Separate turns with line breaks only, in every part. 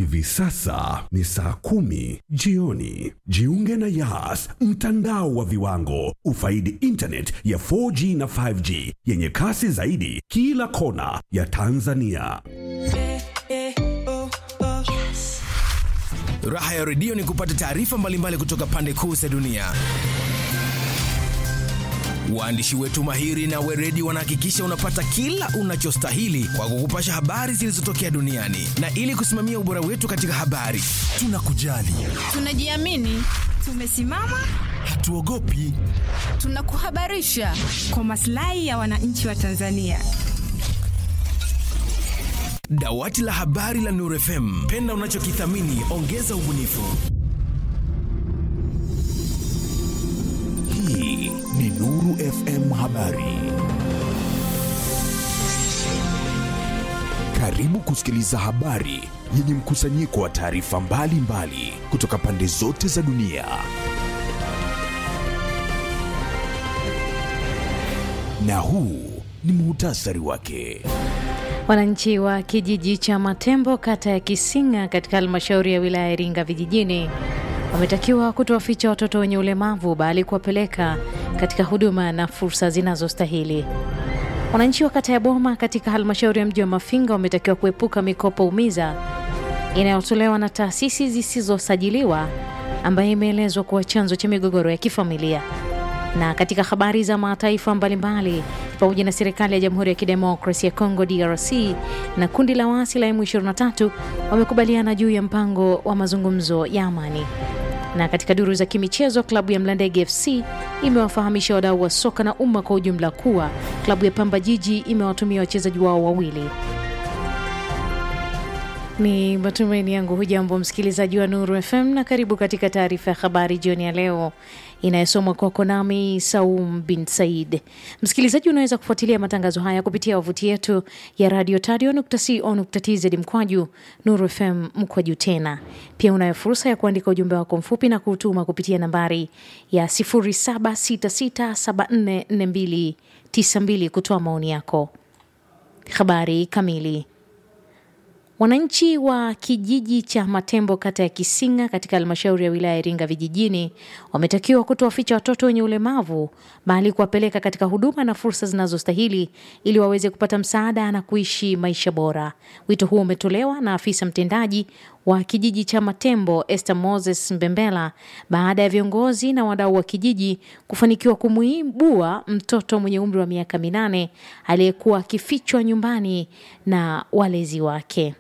Hivi sasa ni saa kumi jioni. Jiunge na Yas, mtandao wa viwango. Ufaidi internet ya 4G na 5G yenye kasi zaidi kila kona ya Tanzania.
Raha ya redio ni kupata taarifa mbalimbali kutoka pande kuu za dunia. Waandishi wetu mahiri na weredi wanahakikisha unapata kila unachostahili kwa kukupasha habari zilizotokea duniani, na ili kusimamia ubora wetu katika habari, tunakujali,
Tunajiamini, tumesimama,
hatuogopi.
tunakuhabarisha kwa maslahi ya wananchi wa Tanzania.
Dawati la habari la Nuru FM, penda unachokithamini, ongeza ubunifu.
Hii ni Nuru FM Habari. Karibu kusikiliza habari yenye mkusanyiko wa taarifa mbalimbali kutoka pande zote za dunia. Na huu ni muhtasari wake.
Wananchi wa kijiji cha Matembo kata ya Kisinga katika halmashauri ya wilaya ya Iringa vijijini wametakiwa kutowaficha watoto wenye ulemavu bali kuwapeleka katika huduma na fursa zinazostahili. Wananchi wa kata ya Boma katika halmashauri ya mji wa Mafinga wametakiwa kuepuka mikopo umiza inayotolewa na taasisi zisizosajiliwa ambayo imeelezwa kuwa chanzo cha migogoro ya kifamilia. Na katika habari za mataifa mbalimbali pamoja na serikali ya Jamhuri ya Kidemokrasia ya Kongo DRC na kundi la waasi la M23 wamekubaliana juu ya mpango wa mazungumzo ya amani. Na katika duru za kimichezo, klabu ya Mlandege FC imewafahamisha wadau wa soka na umma kwa ujumla kuwa klabu ya Pamba Jiji imewatumia wachezaji wao wawili. Ni matumaini yangu hujambo msikilizaji wa Nuru FM na karibu katika taarifa ya habari jioni ya leo inayosomwa kwako nami Saum bin Said. Msikilizaji, unaweza kufuatilia matangazo haya kupitia wavuti yetu ya radio tadio.co.tz mkwaju Nuru FM mkwaju tena. Pia unayo fursa ya kuandika ujumbe wako mfupi na kuutuma kupitia nambari ya 0766744292 kutoa maoni yako. Habari kamili Wananchi wa kijiji cha Matembo kata ya Kisinga katika halmashauri ya wilaya ya Iringa vijijini wametakiwa kutowaficha watoto wenye ulemavu bali kuwapeleka katika huduma na fursa zinazostahili ili waweze kupata msaada na kuishi maisha bora. Wito huo umetolewa na afisa mtendaji wa kijiji cha Matembo Esther Moses Mbembela baada ya viongozi na wadau wa kijiji kufanikiwa kumuibua mtoto mwenye umri wa miaka minane aliyekuwa akifichwa nyumbani na walezi wake.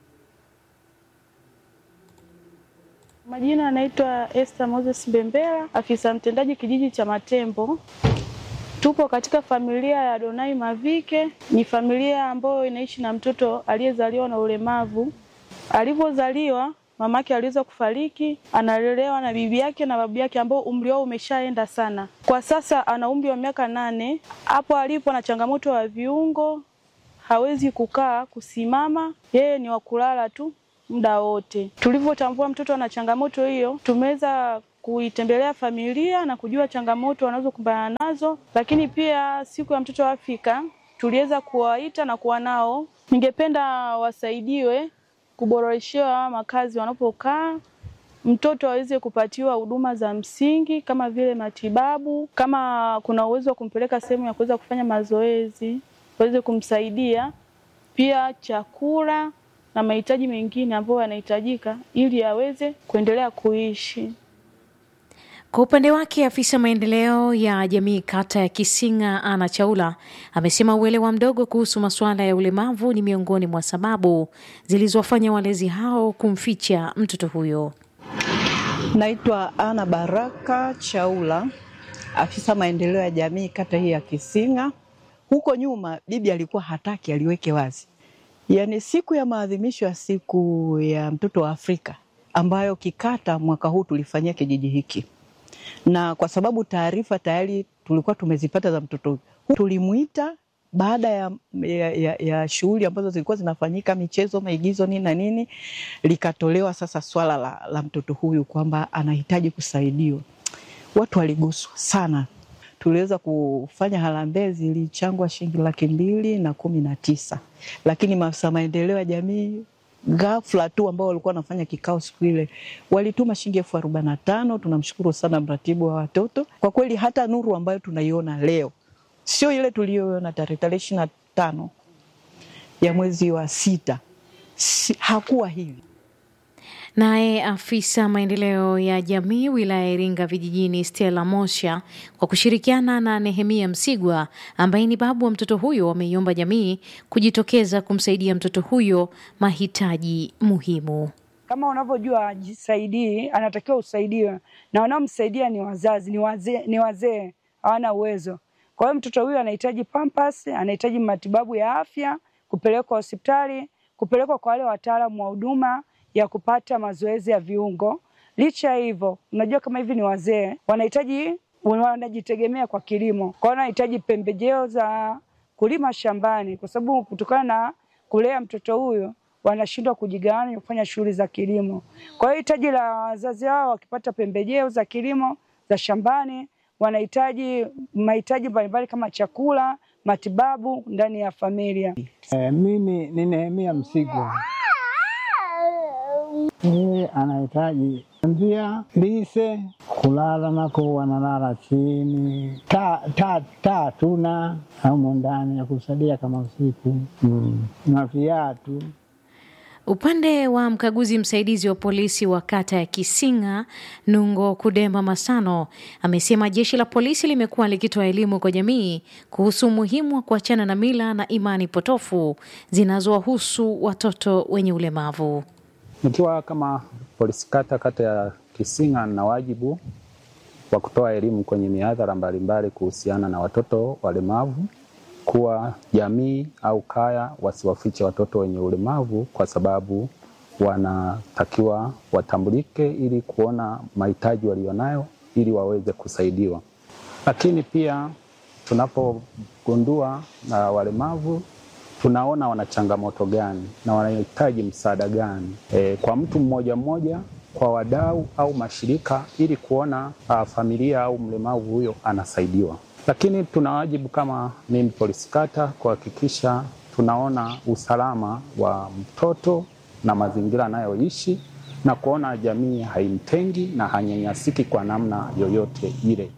Majina anaitwa Esther Moses Mbembela, afisa mtendaji kijiji cha Matembo. Tupo katika familia ya Donai Mavike. Ni familia ambayo inaishi na mtoto aliyezaliwa na ulemavu. Alivyozaliwa mamake aliweza kufariki, analelewa na bibi yake na babu yake ambao umri wao umeshaenda sana. Kwa sasa ana umri wa miaka nane. Hapo alipo na changamoto ya viungo, hawezi kukaa, kusimama, yeye ni wa kulala tu muda wote. Tulivyotambua mtoto ana changamoto hiyo, tumeweza kuitembelea familia na kujua changamoto wanazokumbana nazo, lakini pia siku ya mtoto wa Afrika tuliweza kuwaita na kuwa nao. Ningependa wasaidiwe kuboreshewa makazi wanapokaa, mtoto aweze kupatiwa huduma za msingi kama vile matibabu, kama kuna uwezo wa kumpeleka sehemu ya kuweza kufanya mazoezi waweze kumsaidia, pia chakula na mahitaji mengine ambayo yanahitajika ili aweze kuendelea kuishi.
Kwa upande wake afisa maendeleo ya jamii kata ya Kisinga Ana Chaula amesema uelewa mdogo kuhusu masuala ya ulemavu ni miongoni mwa sababu zilizowafanya walezi hao kumficha mtoto huyo.
Naitwa Ana Baraka Chaula, afisa maendeleo ya jamii kata hii ya Kisinga. Huko nyuma bibi alikuwa hataki aliweke wazi, yaani siku ya maadhimisho ya siku ya mtoto wa Afrika ambayo kikata mwaka huu tulifanyia kijiji hiki, na kwa sababu taarifa tayari tulikuwa tumezipata za mtoto huyu, tulimuita baada ya, ya, ya, ya shughuli ambazo zilikuwa zinafanyika, michezo, maigizo, nini na nini, likatolewa sasa swala la, la mtoto huyu kwamba anahitaji kusaidiwa. Watu waliguswa sana. Tuliweza kufanya harambee, zilichangwa shilingi laki mbili na kumi na tisa, lakini maafisa maendeleo ya jamii ghafla tu ambao walikuwa wanafanya kikao siku ile walituma shilingi elfu arobaini na tano. Tunamshukuru sana mratibu wa watoto kwa kweli, hata nuru ambayo tunaiona leo sio ile tuliyoiona tarehe tarehe ishirini na tano ya mwezi wa sita si, hakuwa hivi.
Naye afisa maendeleo ya jamii wilaya ya Iringa vijijini Stella Mosha kwa kushirikiana na Nehemia Msigwa ambaye ni babu wa mtoto huyo wameiomba jamii kujitokeza kumsaidia mtoto huyo mahitaji muhimu.
Kama unavyojua ajisaidii, anatakiwa usaidiwe, na wanaomsaidia ni wazazi, ni wazee, ni wazee hawana uwezo. Kwa hiyo mtoto huyu anahitaji pampas, anahitaji matibabu ya afya, kupelekwa hospitali, kupelekwa kwa wale wataalamu wa huduma ya kupata mazoezi ya viungo. Licha ya hivyo, unajua kama hivi ni wazee, wanahitaji wanajitegemea kwa kilimo, kwa hiyo wanahitaji pembejeo za kulima shambani, kwa sababu kutokana na kulea mtoto huyo wanashindwa kujigawanya kufanya shughuli za kilimo. Kwa hiyo hitaji la wazazi hao wakipata pembejeo za kilimo za shambani, wanahitaji mahitaji mbalimbali kama chakula, matibabu ndani ya familia.
E, mimi ni Nehemia Msigwa. Yeye anahitaji njia lise, kulala nako wanalala chini, taa ta, ta, tuna aumo ndani ya kusaidia kama usiku mm. na viatu
Upande wa mkaguzi msaidizi wa polisi wa kata ya Kisinga, Nungo Kudemba Masano, amesema jeshi la polisi limekuwa likitoa elimu kwa jamii kuhusu umuhimu wa kuachana na mila na imani potofu zinazowahusu watoto wenye ulemavu.
Nikiwa kama polisi kata kata ya Kisinga na wajibu wa kutoa elimu kwenye mihadhara mbalimbali kuhusiana na watoto walemavu kuwa jamii au kaya wasiwafiche watoto wenye ulemavu kwa sababu wanatakiwa watambulike ili kuona mahitaji walionayo ili waweze kusaidiwa. Lakini pia tunapogundua na walemavu tunaona wana changamoto gani na wanahitaji msaada gani e, kwa mtu mmoja mmoja, kwa wadau au mashirika ili kuona a, familia au mlemavu huyo anasaidiwa lakini tuna wajibu kama mimi polisi kata kuhakikisha tunaona usalama wa mtoto na mazingira anayoishi na kuona jamii haimtengi na hanyanyasiki kwa namna yoyote ile.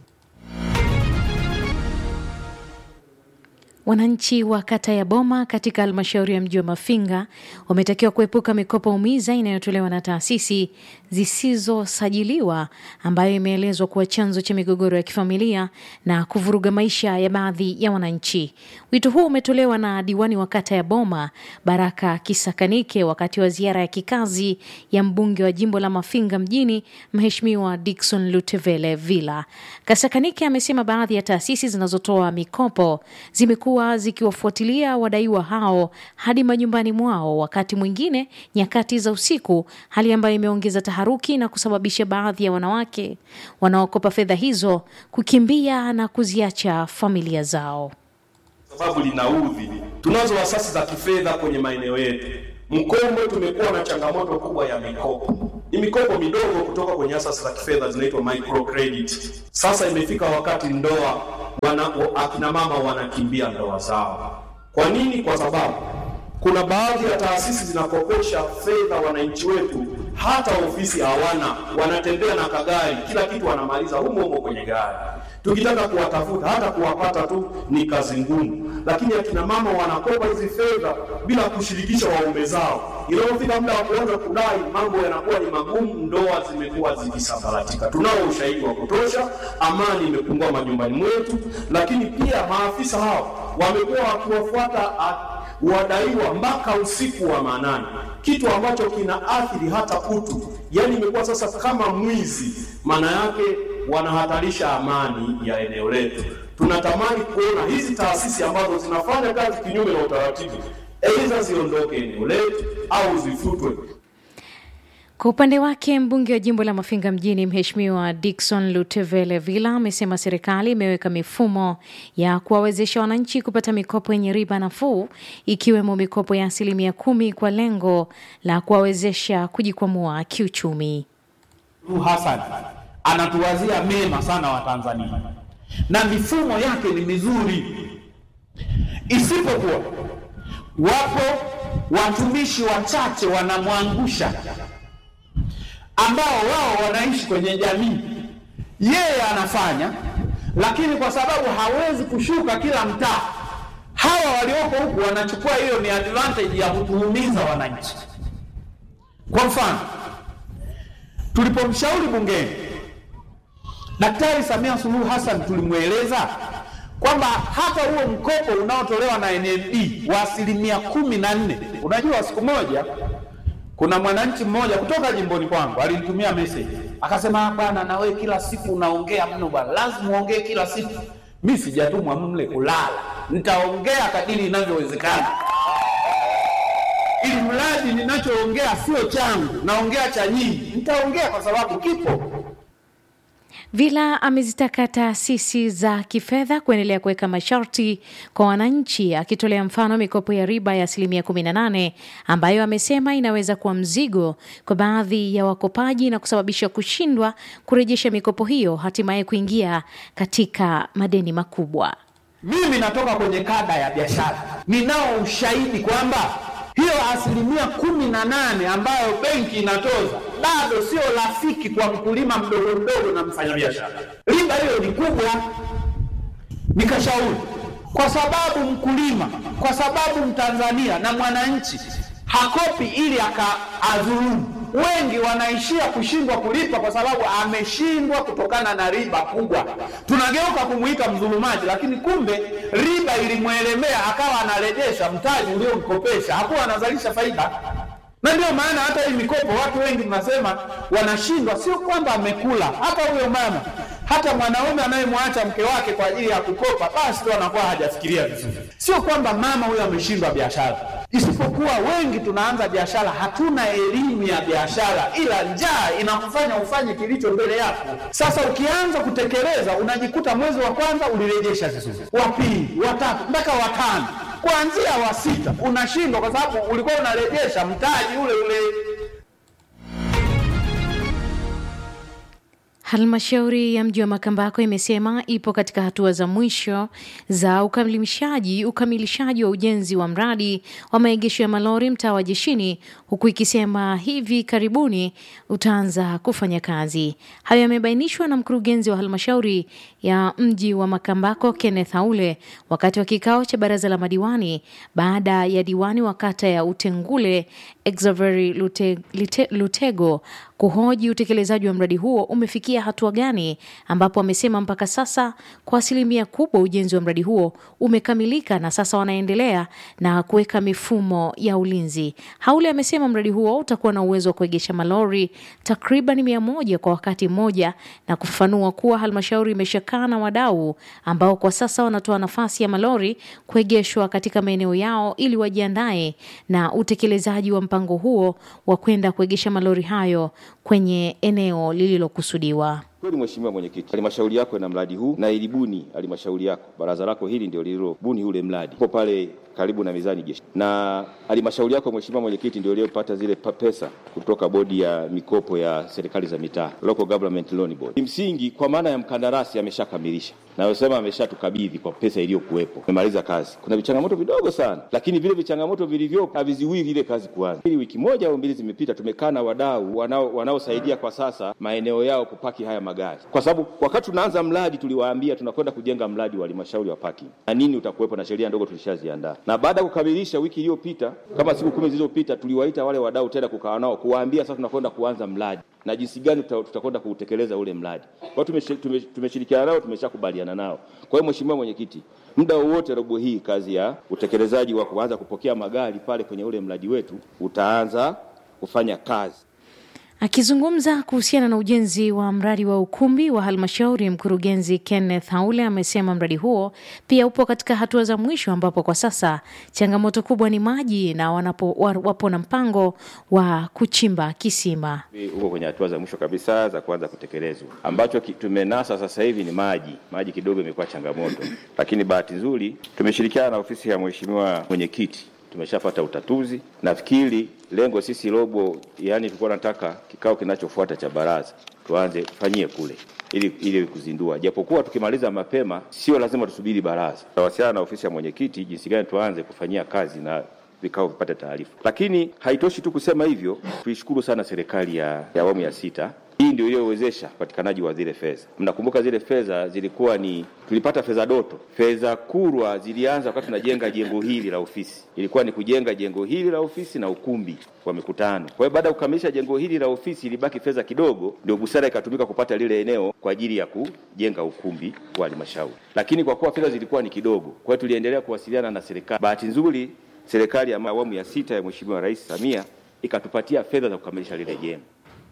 Wananchi wa kata ya Boma katika halmashauri ya mji wa Mafinga wametakiwa kuepuka mikopo umiza inayotolewa na taasisi zisizosajiliwa ambayo imeelezwa kuwa chanzo cha migogoro ya kifamilia na kuvuruga maisha ya baadhi ya wananchi. Wito huu umetolewa na diwani wa kata ya Boma Baraka Kisakanike wakati wa ziara ya kikazi ya mbunge wa jimbo la Mafinga mjini Mheshimiwa Dickson Lutevele Villa. Kasakanike amesema baadhi ya taasisi zinazotoa mikopo zimekuwa zikiwafuatilia wadaiwa hao hadi majumbani mwao, wakati mwingine nyakati za usiku, hali ambayo imeongeza taharuki na kusababisha baadhi ya wanawake wanaokopa fedha hizo kukimbia na kuziacha familia zao.
Sababu linaudhi. Tunazo asasi za kifedha kwenye maeneo yetu. Mkombo tumekuwa na changamoto kubwa ya mikopo. Ni mikopo midogo kutoka kwenye asasi za kifedha zinaitwa microcredit. Sasa imefika wakati ndoa wana, akina mama wanakimbia ndoa zao. Kwa nini? Kwa sababu kuna baadhi ya taasisi zinakopesha fedha wananchi wetu, hata ofisi hawana, wanatembea na kagari, kila kitu wanamaliza humo humo kwenye gari. Tukitaka kuwatafuta hata kuwapata tu ni kazi ngumu, lakini akina mama wanakopa hizi fedha bila kushirikisha waume zao. Inapofika muda wa kuanza kudai, mambo yanakuwa ni magumu, ndoa zimekuwa zikisambaratika. Tunao ushahidi wa kutosha, amani imepungua majumbani mwetu, lakini pia maafisa hao wamekuwa wakiwafuata wadaiwa mpaka usiku wa manane, kitu ambacho kina athiri hata utu. Yani imekuwa sasa kama mwizi, maana yake wanahatarisha amani ya eneo letu. Tunatamani kuona hizi taasisi ambazo zinafanya kazi kinyume na utaratibu, aidha ziondoke eneo letu au zifutwe.
Kwa upande wake mbunge wa jimbo la Mafinga mjini Mheshimiwa Dickson Lutevele Villa amesema serikali imeweka mifumo ya kuwawezesha wananchi kupata mikopo yenye riba nafuu ikiwemo mikopo ya asilimia kumi kwa lengo la kuwawezesha kujikwamua kiuchumi.
Hassan anatuwazia mema sana Watanzania na mifumo yake ni mizuri, isipokuwa wapo watumishi wachache wanamwangusha, ambao wao wanaishi kwenye jamii. Yeye anafanya, lakini kwa sababu hawezi kushuka kila mtaa, hawa walioko huku wanachukua hiyo ni advantage ya kutuumiza wananchi. Kwa mfano, tulipomshauri bungeni Daktari Samia Suluhu Hassan tulimweleza kwamba hata huo mkopo unaotolewa na NMB wa asilimia kumi na nne. Unajua, siku moja kuna mwananchi mmoja kutoka jimboni kwangu alinitumia message akasema, bwana, na wewe kila siku unaongea mno bwana, lazima uongee kila siku. Mi sijatumwa mle kulala, nitaongea kadiri inavyowezekana, ili mradi ninachoongea sio changu, naongea cha nyinyi, nitaongea kwa sababu kipo
Vila amezitaka taasisi za kifedha kuendelea kuweka masharti kwa wananchi, akitolea mfano mikopo ya riba ya asilimia 18 ambayo amesema inaweza kuwa mzigo kwa baadhi ya wakopaji na kusababisha kushindwa kurejesha mikopo hiyo, hatimaye kuingia katika madeni makubwa.
Mimi natoka kwenye kada ya biashara, ninao ushahidi kwamba hiyo asilimia kumi na nane ambayo benki inatoza bado sio rafiki kwa mkulima mdogo mdogo na mfanyabiashara. Riba hiyo ni kubwa. Nikashauri kwa sababu mkulima, kwa sababu Mtanzania na mwananchi hakopi ili akaadhulumu. Wengi wanaishia kushindwa kulipa kwa sababu ameshindwa kutokana na riba kubwa. Tunageuka kumuita mdhulumaji, lakini kumbe riba ilimwelemea akawa anarejesha mtaji uliomkopesha, hakuwa anazalisha faida. Na ndio maana hata hii mikopo watu wengi mnasema wanashindwa, sio kwamba amekula. Hata huyo mama, hata mwanaume anayemwacha mke wake kwa ajili ya kukopa, basi tu anakuwa hajafikiria vizuri. Sio kwamba mama huyo ameshindwa biashara, isipokuwa wengi tunaanza biashara, hatuna elimu ya biashara, ila njaa inakufanya ufanye kilicho mbele yako. Sasa ukianza kutekeleza, unajikuta mwezi wa kwanza ulirejesha vizuri, wa pili, wa tatu, mpaka wa tano kuanzia wa sita unashindwa kwa sababu ulikuwa unarejesha mtaji ule ule.
Halmashauri ya mji wa Makambako imesema ipo katika hatua za mwisho za ukamilishaji ukamilishaji wa ujenzi wa mradi wa maegesho ya malori mtaa wa Jeshini, huku ikisema hivi karibuni utaanza kufanya kazi. Hayo yamebainishwa na mkurugenzi wa halmashauri ya mji wa Makambako Kenneth Haule wakati wa kikao cha baraza la madiwani baada ya diwani wa kata ya Utengule Exavery Lute, Lute, Lutego kuhoji utekelezaji wa mradi huo umefikia hatua gani, ambapo amesema mpaka sasa kwa asilimia kubwa ujenzi wa mradi huo umekamilika na sasa wanaendelea na kuweka mifumo ya ulinzi. Haule amesema mradi huo utakuwa na uwezo wa kuegesha malori takriban mia moja kwa wakati mmoja na kufafanua kuwa halmashauri imeshakaa na wadau ambao kwa sasa wanatoa nafasi ya malori kuegeshwa katika maeneo yao ili wajiandae na utekelezaji wa mpango huo wa kwenda kuegesha malori hayo kwenye eneo lililokusudiwa.
Kweli Mheshimiwa Mwenyekiti, halmashauri yako ina mradi huu na ilibuni halmashauri yako, baraza lako hili ndio lililobuni ule mradi, upo pale karibu na mizani jeshi, na halmashauri yako Mheshimiwa Mwenyekiti ndio iliyopata zile pesa kutoka bodi ya mikopo ya serikali za mitaa, Local Government Loan Board. Kimsingi, kwa maana ya mkandarasi ameshakamilisha nayosema ameshatukabidhi kwa pesa iliyokuwepo, amemaliza kazi. Kuna vichangamoto vidogo sana, lakini vile vichangamoto vilivyopo haviziwii ile kazi kuanza. Ili wiki moja au mbili zimepita, tumekaa na wadau wanao wanaosaidia kwa sasa maeneo yao kupaki haya magari, kwa sababu wakati tunaanza mradi tuliwaambia tunakwenda kujenga mradi wa halmashauri wa parking na nini utakuwepo, na sheria ndogo tulishaziandaa, na baada ya kukamilisha wiki iliyopita, kama siku kumi zilizopita, tuliwaita wale wadau tena kukaa nao kuwaambia sasa tunakwenda kuanza mradi na jinsi gani tutakwenda kuutekeleza ule mradi. Kwa hiyo tumeshirikiana nao, tumeshakubaliana nao. Kwa hiyo Mheshimiwa Mwenyekiti, muda wowote robo hii kazi ya utekelezaji wa kuanza kupokea magari pale kwenye ule mradi wetu utaanza kufanya kazi.
Akizungumza kuhusiana na ujenzi wa mradi wa ukumbi wa halmashauri, mkurugenzi Kenneth Haule amesema mradi huo pia upo katika hatua za mwisho, ambapo kwa sasa changamoto kubwa ni maji na wanapo, wapo na mpango wa kuchimba kisima.
Uko kwenye hatua za mwisho kabisa za kuanza kutekelezwa. Ambacho tumenasa sasa hivi ni maji. Maji kidogo imekuwa changamoto, lakini bahati nzuri tumeshirikiana na ofisi ya Mheshimiwa Mwenyekiti tumeshapata utatuzi. Nafikiri lengo sisi robo, yani tulikuwa nataka kikao kinachofuata cha baraza tuanze tufanyie kule ili, ili kuzindua, japokuwa tukimaliza mapema sio lazima tusubiri baraza. Tawasiliana na ofisi ya mwenyekiti jinsi gani tuanze kufanyia kazi na vikao vipate taarifa. Lakini haitoshi tu kusema hivyo, tuishukuru sana serikali ya ya awamu ya sita. Hii ndio iliyowezesha upatikanaji wa zile fedha. Mnakumbuka zile fedha zilikuwa ni tulipata fedha doto. Fedha kurwa zilianza wakati tunajenga jengo hili la ofisi, ilikuwa ni kujenga jengo hili la ofisi na ukumbi wa mikutano. Kwa hiyo baada ya kukamilisha jengo hili la ofisi, ilibaki fedha kidogo, ndio busara ikatumika kupata lile eneo kwa ajili ya kujenga ukumbi wa halmashauri. Lakini kwa kuwa fedha zilikuwa ni kidogo, kwa hiyo tuliendelea kuwasiliana na serikali. Bahati nzuri, serikali ya awamu ya sita ya Mheshimiwa Rais Samia ikatupatia fedha za kukamilisha lile jengo.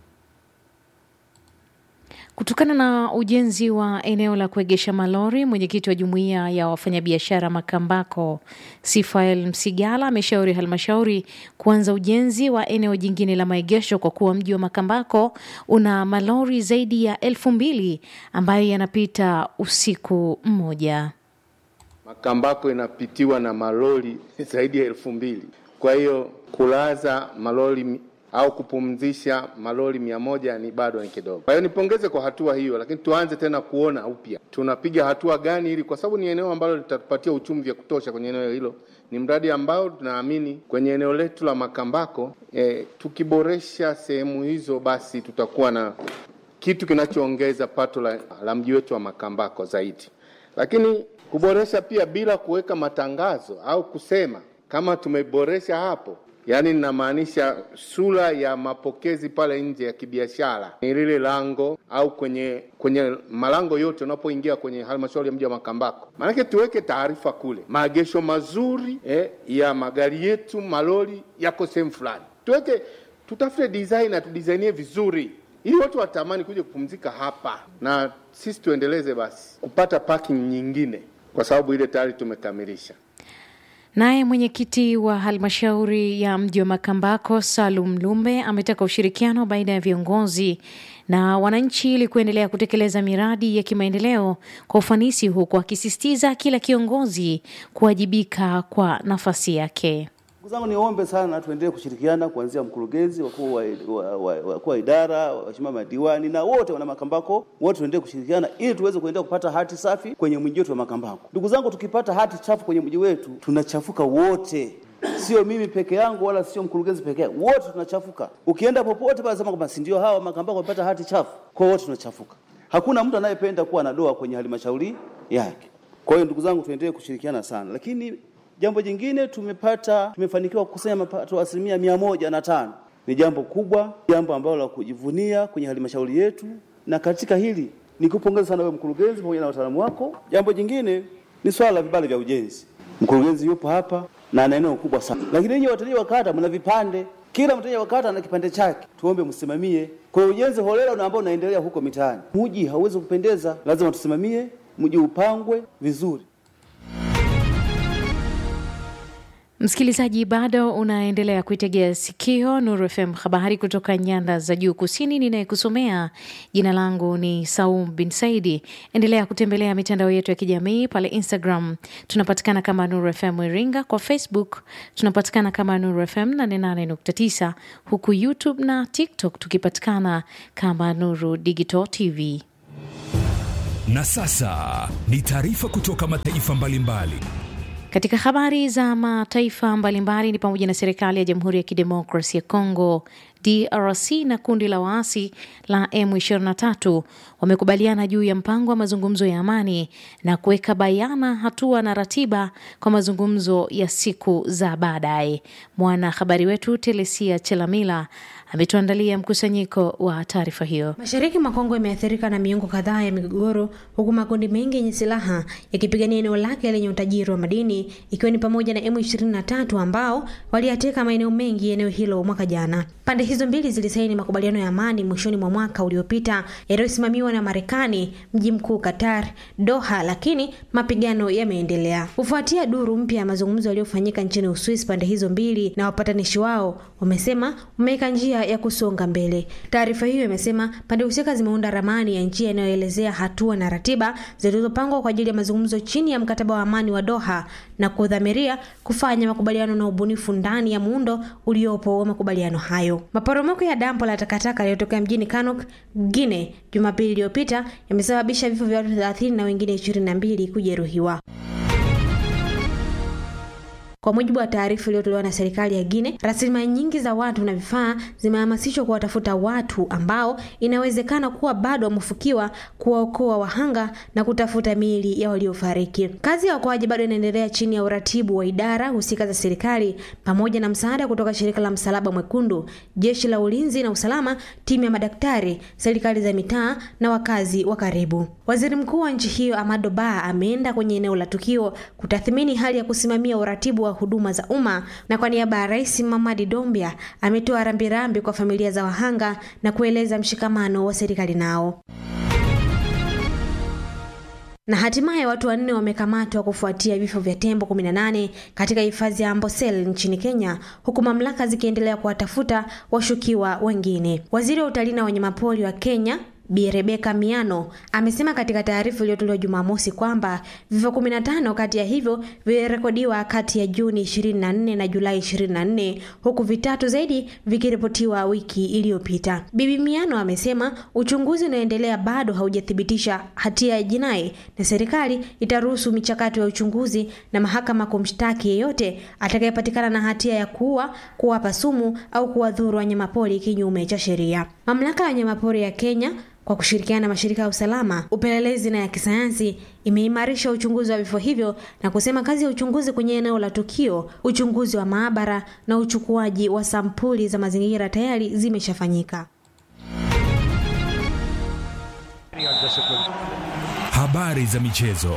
Kutokana na ujenzi wa eneo la kuegesha malori, mwenyekiti wa jumuiya ya wafanyabiashara Makambako Sifael Msigala ameshauri halmashauri kuanza ujenzi wa eneo jingine la maegesho kwa kuwa mji wa Makambako una malori zaidi ya elfu mbili ambayo yanapita usiku mmoja.
Makambako inapitiwa na malori zaidi ya elfu mbili. Kwa hiyo kulaza malori mi- au kupumzisha malori mia moja ni bado ni kidogo. Kwa hiyo nipongeze kwa hatua hiyo, lakini tuanze tena kuona upya tunapiga hatua gani, ili kwa sababu ni eneo ambalo litatupatia uchumi vya kutosha kwenye eneo hilo. Ni mradi ambao tunaamini kwenye eneo letu la Makambako eh, tukiboresha sehemu hizo, basi tutakuwa na kitu kinachoongeza pato la, la mji wetu wa Makambako zaidi, lakini kuboresha pia bila kuweka matangazo au kusema kama tumeboresha hapo, yaani ninamaanisha sura ya mapokezi pale nje ya kibiashara, ni lile lango au kwenye kwenye malango yote unapoingia kwenye halmashauri ya mji wa Makambako, maanake tuweke taarifa kule, maegesho mazuri eh, ya magari yetu, malori yako sehemu fulani, tuweke tutafute design na tudisainie vizuri ili watu watamani kuja kupumzika hapa, na sisi tuendeleze basi kupata parking nyingine, kwa sababu ile tayari tumekamilisha.
Naye mwenyekiti wa halmashauri ya mji wa Makambako Salum Lumbe ametaka ushirikiano baina ya viongozi na wananchi ili kuendelea kutekeleza miradi ya kimaendeleo kwa ufanisi, huku akisisitiza kila kiongozi kuwajibika kwa nafasi yake.
Ndugu zangu, niombe sana tuendelee kushirikiana kuanzia mkurugenzi, wakuu wa, wa, wa, wakuu wa idara, waheshimiwa madiwani na wote wana Makambako, wote tuendelee kushirikiana ili tuweze kuendelea kupata hati safi kwenye mji wetu wa Makambako. Ndugu zangu, tukipata hati chafu kwenye mji wetu tunachafuka wote, sio mimi peke yangu wala sio mkurugenzi peke yake, wote tunachafuka. Ukienda popote pale sema kwamba si ndio hawa Makambako wamepata hati chafu, kwa wote tunachafuka. Hakuna mtu anayependa kuwa na doa kwenye halmashauri yake. Kwa hiyo ndugu zangu, tuendelee kushirikiana sana, lakini Jambo jingine tumepata, tumefanikiwa kukusanya mapato asilimia mia moja na tano. Ni jambo kubwa, jambo ambalo la kujivunia kwenye halmashauri yetu, na katika hili nikupongeza sana wewe mkurugenzi pamoja na wataalamu wako. Jambo jingine ni swala la vibali vya ujenzi. Mkurugenzi yupo hapa na ana eneo kubwa sana, lakini ninyi wateja wa kata mna vipande, kila mteja wa kata ana kipande chake. Tuombe msimamie. Kwa hiyo ujenzi holela na ambao unaendelea huko mitaani, mji hauwezi kupendeza, lazima tusimamie, mji upangwe vizuri.
Msikilizaji, bado unaendelea kuitegea sikio Nuru FM, habari kutoka nyanda za juu kusini. Ninayekusomea jina langu ni Saum bin Saidi. Endelea kutembelea mitandao yetu ya kijamii pale Instagram tunapatikana kama Nuru FM Iringa, kwa Facebook tunapatikana kama Nuru FM 88.9, huku YouTube na TikTok tukipatikana kama Nuru Digital TV.
Na sasa ni taarifa kutoka mataifa mbalimbali.
Katika habari za mataifa mbalimbali ni pamoja na serikali ya Jamhuri ya Kidemokrasi ya Kongo DRC na kundi la waasi la M23 wamekubaliana juu ya mpango wa mazungumzo ya amani na kuweka bayana hatua na ratiba kwa mazungumzo ya siku za baadaye. Mwanahabari wetu Telesia Chelamila ametuandalia mkusanyiko wa taarifa hiyo.
Mashariki mwa Kongo imeathirika na miongo kadhaa ya migogoro, huku makundi mengi yenye silaha yakipigania eneo lake lenye utajiri wa madini, ikiwa ni pamoja na M23 ambao waliyateka maeneo mengi ya eneo hilo mwaka jana. Pande hizo mbili zilisaini makubaliano ya amani mwishoni mwa mwaka uliopita yaliyosimamiwa na Marekani, mji mkuu Qatar, Doha, lakini mapigano yameendelea kufuatia duru mpya ya mazungumzo yaliyofanyika nchini Uswisi. Pande hizo mbili na wapatanishi wao wamesema wameweka njia ya kusonga mbele. Taarifa hiyo imesema pande husika zimeunda ramani ya njia inayoelezea hatua na ratiba zilizopangwa kwa ajili ya mazungumzo chini ya mkataba wa amani wa Doha na kudhamiria kufanya makubaliano na ubunifu ndani ya muundo uliopo wa makubaliano hayo. Maporomoko ya dampo la takataka yaliyotokea mjini Kanok, Guinea, Jumapili iliyopita yamesababisha vifo vya watu 30 na wengine 22 kujeruhiwa. Kwa mujibu wa taarifa iliyotolewa na serikali ya Guinea, rasilimali nyingi za watu na vifaa zimehamasishwa kuwatafuta watu ambao inawezekana kuwa bado wamefukiwa, kuwaokoa wahanga na kutafuta miili ya waliofariki. Kazi ya uokoaji bado inaendelea chini ya uratibu wa idara husika za serikali pamoja na msaada kutoka shirika la Msalaba Mwekundu, jeshi la ulinzi na usalama, timu ya madaktari, serikali za mitaa na wakazi wa karibu. Waziri mkuu wa nchi hiyo Amado Ba ameenda kwenye eneo la tukio kutathmini hali ya kusimamia uratibu wa huduma za umma, na kwa niaba ya Rais Mamadi Dombia ametoa rambirambi kwa familia za wahanga na kueleza mshikamano wa serikali nao. Na hatimaye watu wanne wamekamatwa kufuatia vifo vya tembo 18 katika hifadhi ya Amboseli nchini Kenya, huku mamlaka zikiendelea kuwatafuta washukiwa wengine. Waziri wa utalii na wanyamapori wa Kenya Bi Rebeka Miano amesema katika taarifa iliyotolewa Jumamosi kwamba vifo 15 kati ya hivyo vilirekodiwa kati ya Juni 24 na Julai 24 huku vitatu zaidi vikiripotiwa wiki iliyopita. Bibi Miano amesema uchunguzi unaoendelea bado haujathibitisha hatia ya jinai na serikali itaruhusu michakato ya uchunguzi na mahakama kumshtaki yeyote atakayepatikana na hatia ya kuua, kuwapa sumu au kuwadhuru wanyamapori kinyume cha sheria. Mamlaka ya wanyamapori ya Kenya kwa kushirikiana na mashirika ya usalama, upelelezi na ya kisayansi imeimarisha uchunguzi wa vifo hivyo na kusema kazi ya uchunguzi kwenye eneo la tukio, uchunguzi wa maabara na uchukuaji wa sampuli za mazingira tayari zimeshafanyika.
Habari za michezo.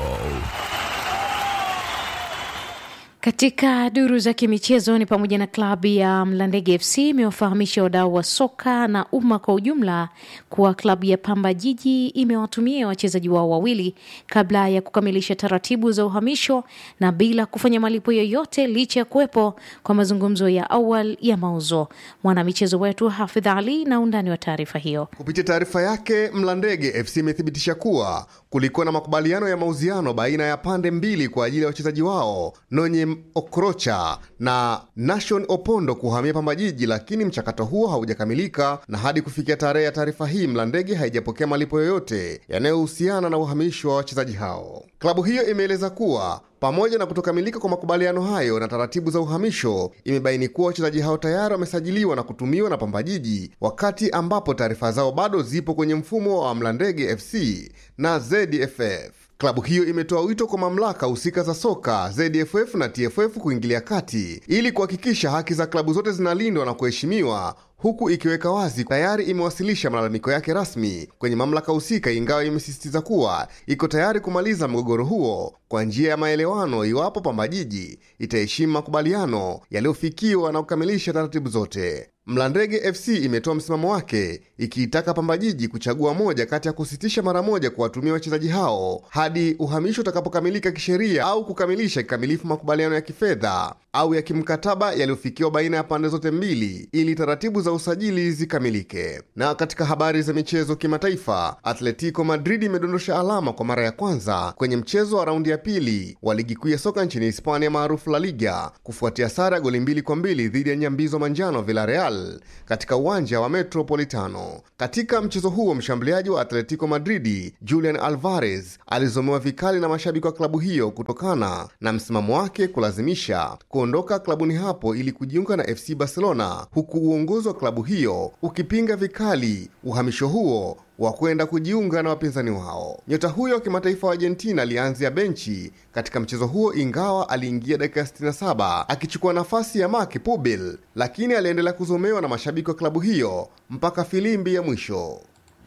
Katika duru za kimichezo ni pamoja na klabu ya Mlandege FC imewafahamisha wadau wa soka na umma kwa ujumla kuwa klabu ya Pamba Jiji imewatumia wachezaji wao wawili kabla ya kukamilisha taratibu za uhamisho na bila kufanya malipo yoyote licha ya kuwepo kwa mazungumzo ya awali ya mauzo. Mwanamichezo wetu Hafidh Ali na undani wa taarifa hiyo.
Kupitia taarifa yake, Mlandege FC imethibitisha kuwa kulikuwa na makubaliano ya mauziano baina ya pande mbili kwa ajili ya wachezaji wao Nonye Okrocha na Nation Opondo kuhamia Pamba Jiji, lakini mchakato huo haujakamilika na hadi kufikia tarehe ya taarifa hii Mlandege haijapokea malipo yoyote yanayohusiana na uhamisho wa wachezaji hao. Klabu hiyo imeeleza kuwa pamoja na kutokamilika kwa makubaliano hayo na taratibu za uhamisho, imebaini kuwa wachezaji hao tayari wamesajiliwa na kutumiwa na Pamba Jiji, wakati ambapo taarifa zao bado zipo kwenye mfumo wa Mlandege FC na ZFF. Klabu hiyo imetoa wito kwa mamlaka husika za soka ZFF na TFF kuingilia kati ili kuhakikisha haki za klabu zote zinalindwa na kuheshimiwa huku ikiweka wazi tayari imewasilisha malalamiko yake rasmi kwenye mamlaka husika, ingawa imesisitiza kuwa iko tayari kumaliza mgogoro huo kwa njia ya maelewano iwapo Pamba Jiji itaheshimu makubaliano yaliyofikiwa na kukamilisha taratibu zote. Mlandege FC imetoa msimamo wake ikiitaka Pamba Jiji kuchagua moja kati ya kusitisha mara moja kuwatumia wachezaji hao hadi uhamisho utakapokamilika kisheria au kukamilisha kikamilifu makubaliano ya kifedha au ya kimkataba yaliyofikiwa baina ya pande zote mbili ili taratibu za usajili zikamilike. Na katika habari za michezo kimataifa, Atletico Madrid imedondosha alama kwa mara ya kwanza kwenye mchezo wa raundi ya pili wa ligi kuu ya soka nchini Hispania maarufu La Liga kufuatia sare ya goli mbili kwa mbili dhidi ya nyambizo manjano Villarreal katika uwanja wa Metropolitano. Katika mchezo huo, mshambuliaji wa Atletico Madridi Julian Alvarez alizomewa vikali na mashabiki wa klabu hiyo kutokana na msimamo wake kulazimisha kuondoka klabuni hapo ili kujiunga na FC Barcelona, huku uongozi wa klabu hiyo ukipinga vikali uhamisho huo wa kwenda kujiunga na wapinzani wao. Nyota huyo wa kimataifa wa Argentina alianzia benchi katika mchezo huo, ingawa aliingia dakika 67 akichukua nafasi ya Marc Pubil, lakini aliendelea kuzomewa na mashabiki wa klabu hiyo mpaka filimbi ya mwisho.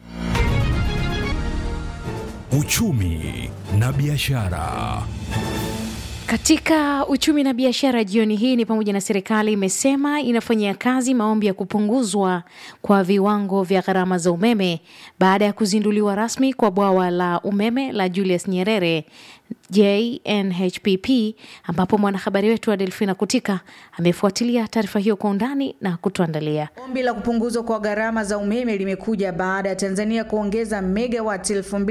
Uchumi na biashara.
Katika uchumi na biashara jioni hii ni pamoja na serikali imesema inafanyia kazi maombi ya kupunguzwa kwa viwango vya gharama za umeme baada ya kuzinduliwa rasmi kwa bwawa la umeme la Julius Nyerere JNHPP, ambapo mwanahabari wetu wa Delfina Kutika amefuatilia taarifa hiyo kwa undani na kutuandalia.
Ombi la kupunguzwa kwa gharama za umeme limekuja baada ya Tanzania kuongeza megawati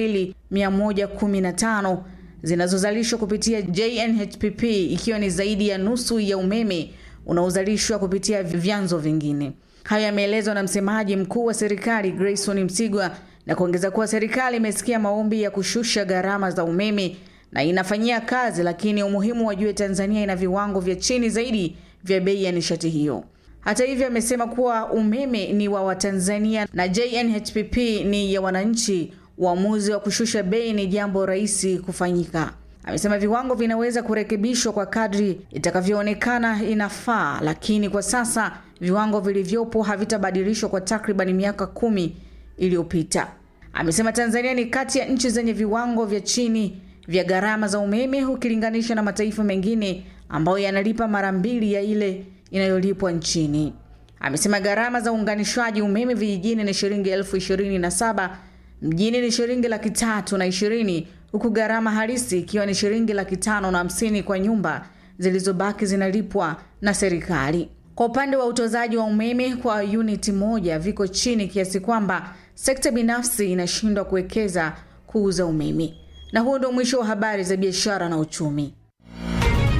2115 zinazozalishwa kupitia JNHPP ikiwa ni zaidi ya nusu ya umeme unaozalishwa kupitia vyanzo vingine. Hayo yameelezwa na msemaji mkuu wa serikali Grayson Msigwa na kuongeza kuwa serikali imesikia maombi ya kushusha gharama za umeme na inafanyia kazi, lakini umuhimu wajue Tanzania ina viwango vya chini zaidi vya bei ya nishati hiyo. Hata hivyo, amesema kuwa umeme ni wa Watanzania na JNHPP ni ya wananchi. Uamuzi wa kushusha bei ni jambo rahisi kufanyika. Amesema viwango vinaweza kurekebishwa kwa kadri itakavyoonekana inafaa, lakini kwa sasa viwango vilivyopo havitabadilishwa kwa takriban miaka kumi iliyopita. Amesema Tanzania ni kati ya nchi zenye viwango vya chini vya gharama za umeme ukilinganisha na mataifa mengine ambayo yanalipa mara mbili ya ile inayolipwa nchini. Amesema gharama za uunganishwaji umeme vijijini ni shilingi elfu ishirini na saba mjini ni shilingi laki tatu na ishirini huku gharama halisi ikiwa ni shilingi laki tano na hamsini kwa nyumba zilizobaki zinalipwa na serikali. Kwa upande wa utozaji wa umeme kwa uniti moja viko chini kiasi kwamba sekta binafsi inashindwa kuwekeza kuuza umeme. Na huo ndio mwisho wa habari za biashara na uchumi.